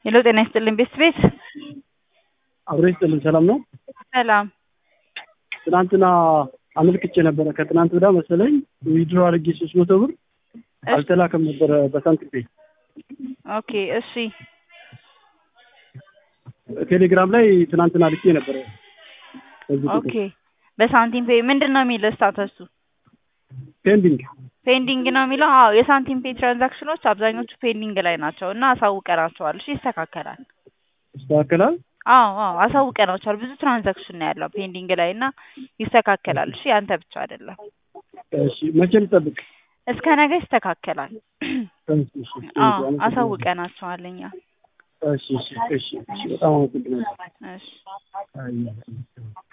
ሄሎ ጤና ይስጥልኝ ቤት ቤት አብሮ ይስጥልኝ። ሰላም ነው? ሰላም ትናንትና አመልክቼ ነበረ። ከትናንት ወዲያ መሰለኝ ዊድሮ አድርጌ ሶስት መቶ ብር አልተላከም ነበረ በሳንቲም ፔይ። ኦኬ እሺ ቴሌግራም ላይ ትናንትና ልኬ ነበረ። በዚህ ኦኬ በሳንቲም ፔይ ምንድን ነው የሚለው ስታተሱ? ፔንዲንግ ፔንዲንግ ነው የሚለው። አዎ የሳንቲም ፔይ ትራንዛክሽኖች አብዛኞቹ ፔንዲንግ ላይ ናቸው እና አሳውቀናቸዋል። እሺ ይስተካከላል። ይስተካከላል። አዎ አዎ አሳውቀናቸዋል። ብዙ ትራንዛክሽን ነው ያለው ፔንዲንግ ላይ እና ይስተካከላል። እሺ ያንተ ብቻ አይደለም። እሺ መቼ ልጠብቅ? እስከ ነገ ይስተካከላል። እሺ፣ እሺ፣ አዎ አሳውቀናቸዋል እኛ። እሺ፣ እሺ፣ እሺ፣ እሺ፣ በጣም አመሰግናለሁ። እሺ አይ